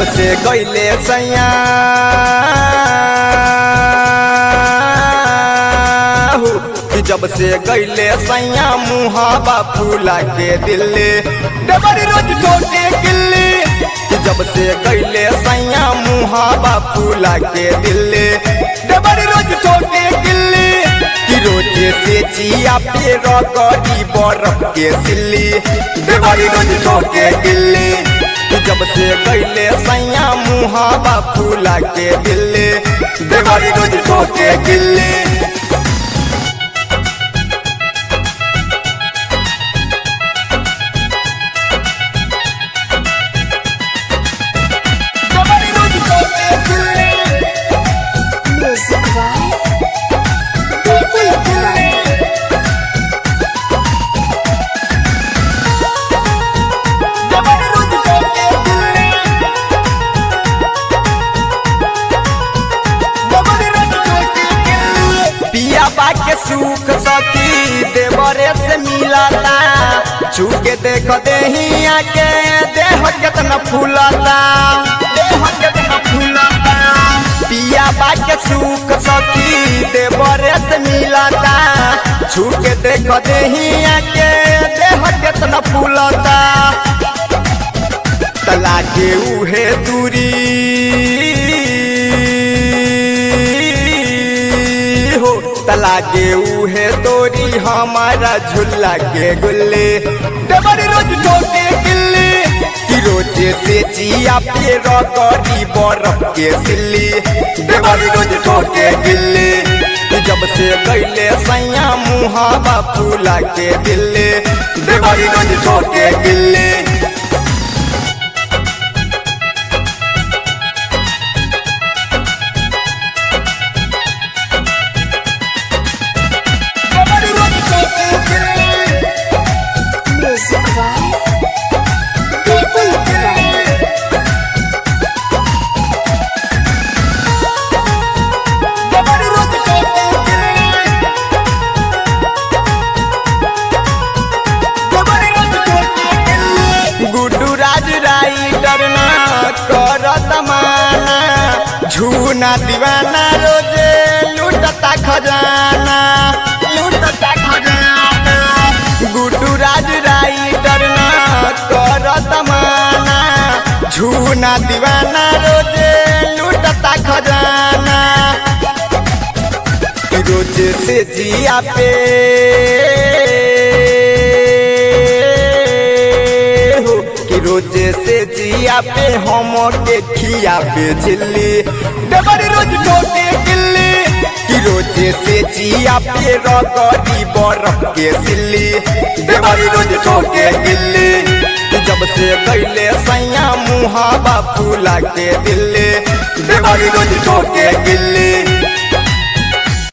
जब से गईले सैया हो, कि जब से गईले सैया मुहाबा फूला के दिल्ली डबरी रोज ठोके गिल्ली कि जब से गईले सैया मुहाबा फूला के दिल्ली डबरी रोज ठोके गिल्ली कि रोजे से चिया पे रगड़ी बरफ के सिल्ली डबरी रोज ठोके गिल्ली कि जब से गईले सैया मुहाबा फूला के दिल्ली डबरी रोज ठोके गिल्ली डबरी रोज ठोके गिल्ली Music by People Play. डबरी रोज ठोके गिल्ली डबरी रोज ठोके गिल्ली पिया बाके सुख सखी देवरे से मिलता छूके देख देहिया के देह केतना फूलता देह केतना फूलता पिया बाके सुख सखी देवरे से मिलता छूके देख देहिया के देह केतना फूलता तला के उहे दूरी हो तला के उहे तोरी हमारा झुल्ला के गुल्ले डबरी रोज ठोके गिल्ली कि रोजे से जिया पे रगड़ी बरफ के सिल्ली डबरी रोज ठोके गिल्ली कि जब से गईले सैया मुहावा फूला के दिल्ली डबरी रोज ठोके गिल्ली डबरी रोज ठोके गिल्ली Music by People Play. डबरी रोज ठोके गिल्ली डबरी रोज ठोके गिल्ली गुड्डू राज राई डरना करत माना झूना दीवाना रोजे लूटता खजाना लूटता खजाना गुड्डू राज राई डरना करत माना झूना दीवाना रोजे लूटता खजाना रोज से जिया पे हो कि रोज से जिया पे हम के खिया पे झिल्ली डबरी रोज ठोके गिल्ली कि रोज से जिया पे रगड़ी बरफ के सिल्ली डबरी रोज ठोके गिल्ली कि जब से गईले सैया मुहावा फूला के दिल्ली डबरी रोज ठोके गिल्ली